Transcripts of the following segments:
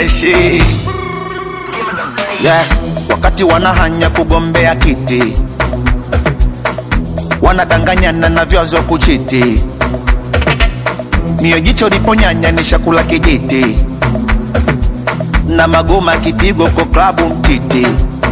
freshi yeah. Wakati wanahanya kugombea kiti, wanadanganyana na vyazo kuchiti, mio jicho liponyanya ni shakula kijiti, na magoma kipigo kwa klabu mtiti.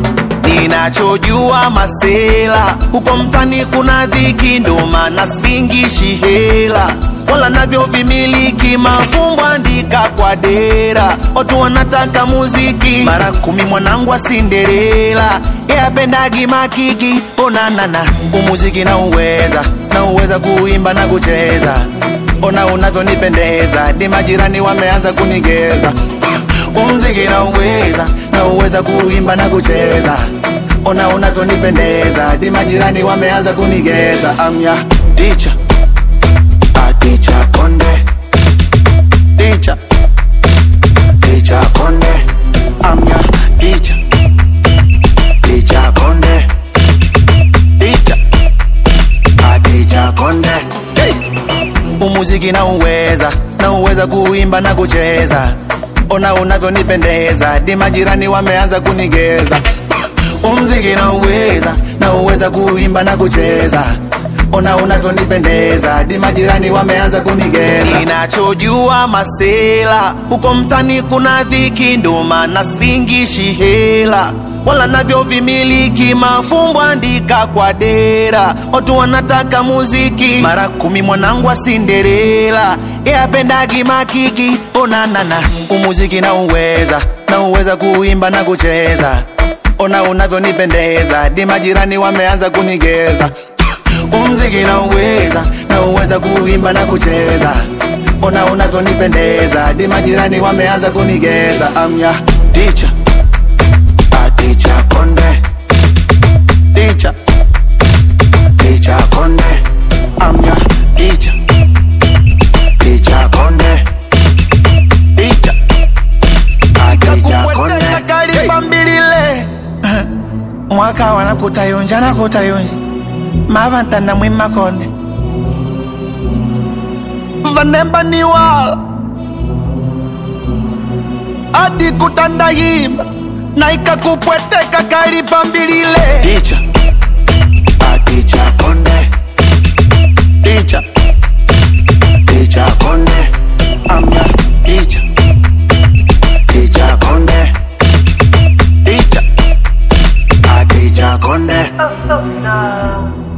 Ninachojua masela huko mtani kuna dhiki, ndo maana singishi hela wala navyo vimiliki mafumbo andika kwa dera, watu wanataka muziki mara kumi. Mwanangu wa Cinderella yapendagi makiki, onanana umuziki na uweza na uweza kuimba na kucheza, ona unavyonipendeza, ni majirani wameanza kunigeza. Umuziki na uweza na uweza kuimba na kucheza, ona unavyonipendeza, ni majirani wameanza kunigeza. Amya ticha Ticha Konde Ticha Ticha Konde I'm your teacher Ticha Konde Ticha Ah, Ticha Konde hey. Umuziki na uweza na uweza kuimba na kucheza, ona unavyonipendeza, di majirani wameanza kunigeza. Umuziki na uweza na uweza kuimba na kucheza ona unavyonipendeza, di majirani wameanza kunigeza. Ninachojua masela huko mtani kuna dhiki, ndo maana singishi hela wala navyo vimiliki mafumbo andika kwa dera, watu wanataka muziki mara kumi. Mwanangu wa Cinderella yapendagi makiki, onanana umuziki na uweza na uweza kuimba na kucheza, ona unavyonipendeza, di majirani wameanza kunigeza umziki na uweza na uweza kuimba na kucheza, ona unavyonipendeza, di majirani wameanza kunigeza. Amya ticha ticha konde ticha ticha konde amya ticha ticha konde ticha ticha konde kalipambilile mwaka wanakutayonja nakutayonja mavantana mwimakonde vanemba niwala adi kutandayimba na ikakupweteka kalipambilile ticha aticha konde ticha ticha konde amya ticha ticha konde ticha aticha konde Oh, so, so.